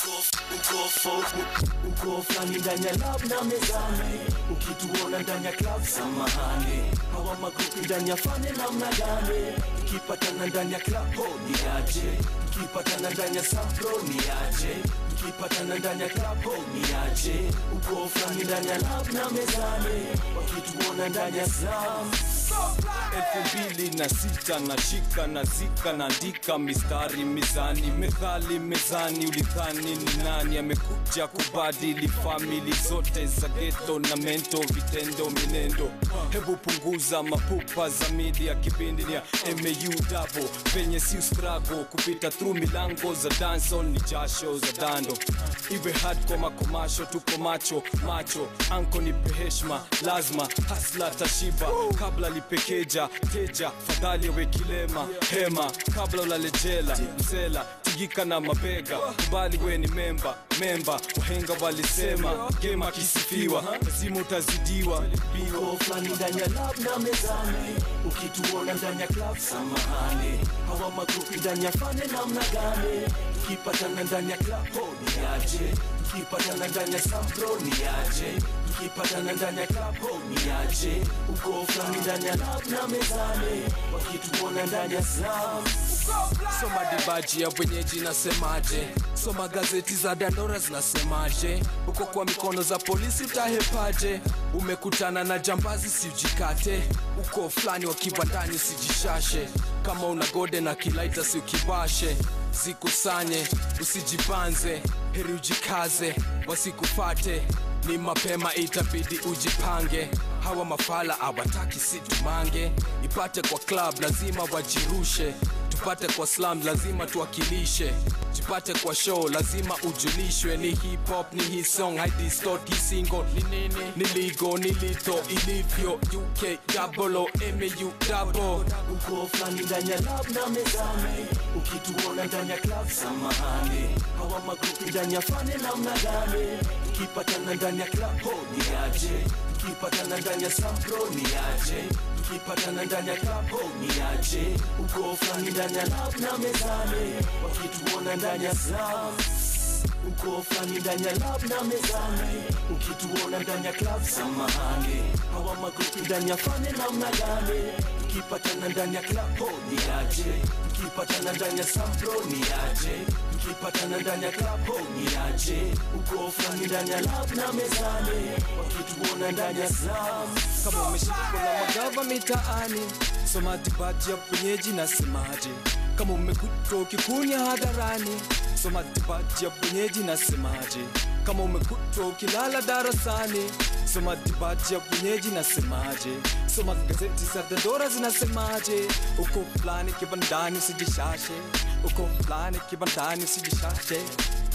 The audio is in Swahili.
uko uko fulani ndani ya lab na mezani ukituona ndani ya club samahani hawa magrupi ndani ya fane namna gani tukipatana ndani ya club ho ni aje tukipatana ndani ya sampro ni aje tukipatana ndani ya club ho ni aje uko fulani ndani ya lab na mezani wakituona ndani ya sam elfu mbili na sita na shika na zika naandika mistari mizani methali mezani ulidhani ni nani amekuja kubadili famili zote za geto na mento vitendo minendo hebu punguza mapupa za media kipindi ni ya mau dabo penye si strago kupita through milango za dancehall ni jasho za dando iwe hard kwa makomasho tuko macho macho anko nipe heshma lazima hasla tashiba kabla lipekeja teja fadhali awe kilema hema kabla ulalejela msela tigika na mabega kubali we ni memba memba wahenga walisema gema kisifiwa lazima utazidiwa uko fulani ndani ya lab na mezani ukituona ndani ya club samahani hawa magrupi ndani ya fane namna gani tukipatana ndani ya club ho ni aje tukipatana ndani ya sampro ni aje tukipatana ndani ya club ho ni aje uko fulani ndani ya lab na mezani wakituona ndani ya sam soma dibaji ya wenyeji nasemaje soma gazeti za dandora zinasemaje uko kwa mikono za polisi utahepaje umekutana na jambazi siujikate uko fulani wa kibandani usijishashe kama una gode na kilaita si ukibashe zikusanye usijibanze heri ujikaze wasikufate ni mapema itabidi ujipange hawa mafala awataki situmange ipate kwa club lazima wajirushe tupate kwa slam lazima tuwakilishe jipate kwa show lazima ujulishwe ni hip hop ni hii song haidi stort hii single ni nini ni ligo ni lito ilivyo uk double mu double uko fulani ndani ya lab na mezani ukituona ndani ya club samahani hawa magrupi ndani ya fane namna gani tukipatana ndani ya club ho ni aje tukipatana ndani ya sampro ni aje tukipatana ndani ya club ho ni aje uko fulani ndani ya lab na mezani wakituona ndani ya sam uko fulani ndani ya lab na mezani ukituona ndani ya club samahani hawa magrupi ndani ya fane namna gani tukipatana ndani ya club ho ni aje tukipatana ndani ya sampro ni aje tukipatana ndani ya club ho ni aje uko fulani ndani ya lab na mezani wakituona ndani ya sam kama umeshikwa na magava mitaani soma dibaji ya wenyeji nasemaje kama umekutwa ukikunya hadharani soma dibaji ya wenyeji nasemaje kama umekutwa ukilala darasani soma dibaji ya wenyeji nasemaje soma gazeti za dandora zinasemaje uko fulani kibandani usijishashe uko fulani kibandani usijishashe